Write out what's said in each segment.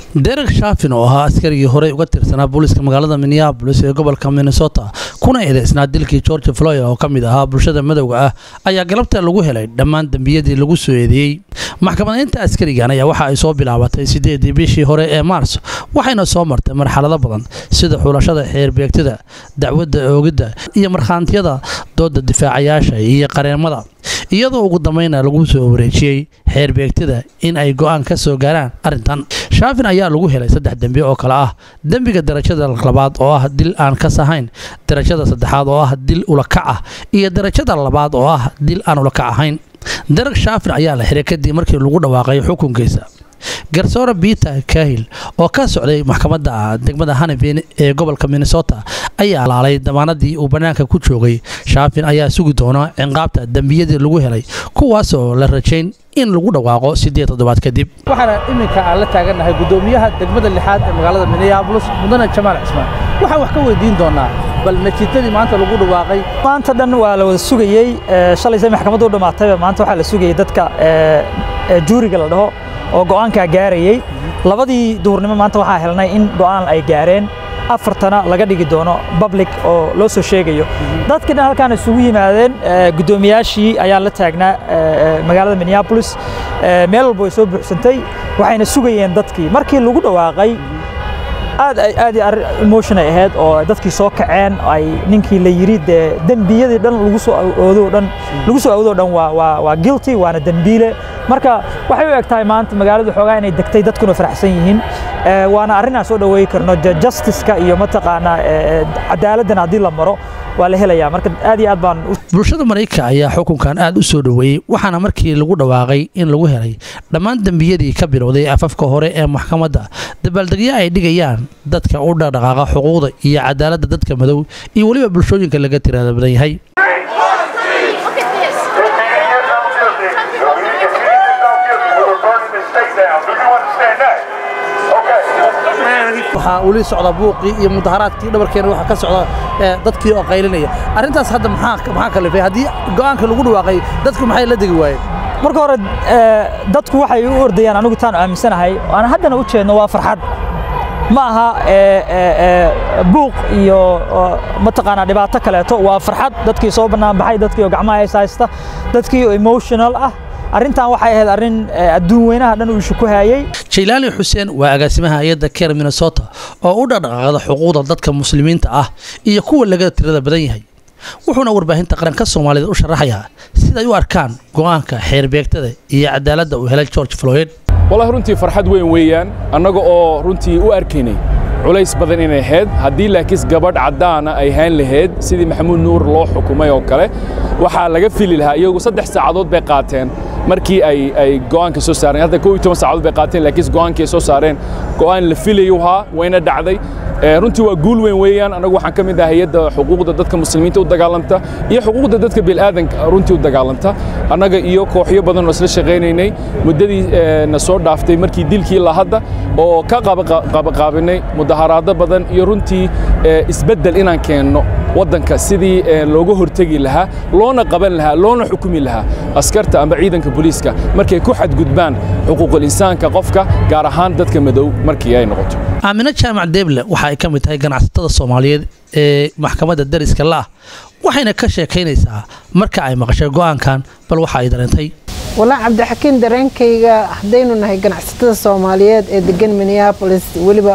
derek shafin oo ahaa askarigii horey uga tirsanaa booliiska magaalada minneabolis ee gobolka minnesota kuna eedeysnaa dilkii george floyd oo ka mid ahaa bulshada madowga ah ayaa galabta lagu helay dhammaan dembiyadii lagu soo eedeeyey maxkamadaynta askarigan ayaa waxa ay soo bilaabatay sideedii bishii hore ee maars waxayna soo martay marxalado badan sida xulashada xeerbeegtida dacwadda oogidda iyo markhaantiyada dooda difaacayaasha iyo qareemada iyadoo ugu dambayna lagu soo wareejiyey xeerbeegtida in ay go-aan ka soo gaaraan arrintan shaafin ayaa lagu helay saddex dembi oo kale ah dembiga darajada labaad oo ah dil aan kas ahayn darajada saddexaad oo ah dil ulakac ah iyo darajada labaad oo ah dil aan ulakac ahayn derek shaafin ayaa la xiray kadib markii lagu dhawaaqay xukunkiisa garsoore peter kahil oo ka socday maxkamadda degmada hanabin ee gobolka minnesota ayaa laalay damaanadii uu bannaanka ku joogay shaafin ayaa sugi doona cinqaabta dembiyadii lagu helay kuwaasoo la rajayn in lagu dhawaaqo siddeed toddobaad kadib waxaana iminka aan la taagannahay guddoomiyaha degmada lixaad ee magaalada minneabolis mudane jamaal cismaan waxaan wax ka weydiin doonaa bal natiijadii maanta lagu dhawaaqay maanta dhan waa la wada sugayey shalayse maxkamaddu u dhammaatayba maanta waxaa la sugayey dadka juuriga la dhaho oo go'aankaa gaarayey labadii duhurnimo maanta waxaa helnay in go'aan ay gaareen afartana laga dhigi doono public oo loo soo sheegayo dadkii dhan halkaan isugu yimaadeen guddoomiyaashii ayaa la taagnaa magaalada minneabolis meel walba way soo buuxsantay waxayna sugayeen dadkii markii lagu dhawaaqay aad aad emotion ay ahayd oo dadkii soo kaceen ay ninkii la yiri dee dembiyadii dhan lagu soo awoodo dhan lagu soo awoodo dhan waa waa waa guilty waana dembiile marka waxay u eg tahay maanta magaalada xoogaa inay degtay dadkuna faraxsan yihiin waana arrin aan soo dhaweey karno justice-ka iyo mataqaanaa cadaaladdan haddii la maro waa la helayaa marka aad iyo aad baan bulshada maraykanka ayaa xukunkan aad u soo dhoweeyey waxaana markii lagu dhawaaqay in lagu helay dhammaan dembiyadii ka bilowday afafka hore ee maxkamadda dabaaldegyo ay dhigayaan dadka u dhaqdhaqaaqa xuquuqda iyo cadaaladda dadka madow iyo weliba bulshooyinka laga tirada badan yahay waxaa weli socda buuqii iyo mudaharaadkii dhabarkeena waxaa ka socda dadkii oo qaylinaya arrintaas hadda maxaa maxaa kalifay haddii go'aanka lagu dhawaaqay dadku maxay la degi waayeen marka hore dadku waxay u ordayaan anigu taan aaminsanahay aan haddana u jeedno waa farxad ma aha buuq iyo mataqaanaa dhibaato kaleeto waa farxad dadkii soo bannaan baxay dadkii oo gacmaha hays haysta dadkii oo emotional ah arrintan waxay ahayd arrin adduun weynaha dhan uu ishu ku hayay jaylaani xuseen waa agaasimaha hay-adda keer minnesota oo u dhaqdhaqaaqda xuquuqda dadka muslimiinta ah iyo kuwa laga tirada badan yahay wuxuuna warbaahinta qaranka soomaalida u sharaxayaa siday u arkaan go'aanka xeerbeegtada iyo cadaaladda uu helay george floyd wallahi runtii farxad weyn weeyaan annaga oo runtii u arkaynay culays badan inay ahayd haddii laakiis gabadh caddaana ay hayn lahayd sidii maxamuud nuur loo xukumay oo kale waxaa laga fili lahaa iyagu saddex saacadood bay qaateen markii ay ay go'aanka soo saareen hadda kow iyo toban saacadood bay qaateen laakiin go'aankii ay soo saareen go'aan la filayu haa wayna dhacday runtii waa guul weyn weeyaan anagu waxaan ka mid ah hay-adda xuquuqda dadka muslimiinta u dagaalanta iyo xuquuqda dadka bilaadanka runtii u dagaalanta annaga iyo kooxyo badan oo isla shaqaynaynay muddadii na soo dhaaftay markii dilkii la hadda oo ka qabaqaabinay mudaharaado badan iyo runtii isbeddel inaan keenno waddanka sidii looga hortegi lahaa loona qaban lahaa loona xukumi lahaa askarta amba ciidanka booliiska markay ku xadgudbaan xuquuqul insaanka qofka gaar ahaan dadka madow markii ay noqoto aamino jaamac deeble waxa ay ka mid tahay ganacsatada soomaaliyeed ee maxkamadda dariska la'ah waxayna ka sheekaynaysaa marka ay maqashay go'aankan bal waxa ay dareentay walaa cabdixakiin dareenkayga haddaynu nahay ganacsatada soomaaliyeed ee degan minneabolis weliba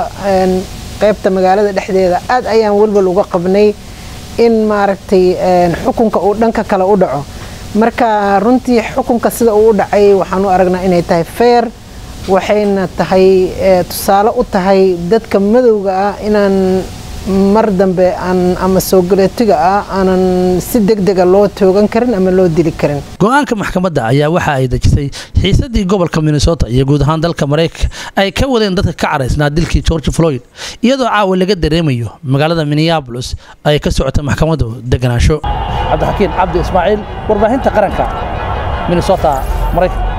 qaybta magaalada dhexdeeda aad ayaan welwal uga qabnay in maaragtay xukunka uu dhanka kale u dhaco marka runtii xukunka sida uu u dhacay waxaan u aragnaa inay tahay feer waxayna tahay tusaale u tahay dadka madowga ah inaan mar dambe aan ama soogaleetiga ah aanan si degdega loo toogan karin ama loo dili karin go-aanka maxkamadda ayaa waxa ay dejisay xiisadii gobolka minnesota iyo guud ahaan dalka maraykanka ay ka wadeen dadka ka caraysnaa dilkii george floyd iyadoo caawa laga dareemayo magaalada minneabolis ay ka socota maxkamaddu deganaansho cabdixakiin cabdi ismaaciil warbaahinta qaranka minnesota maraykanka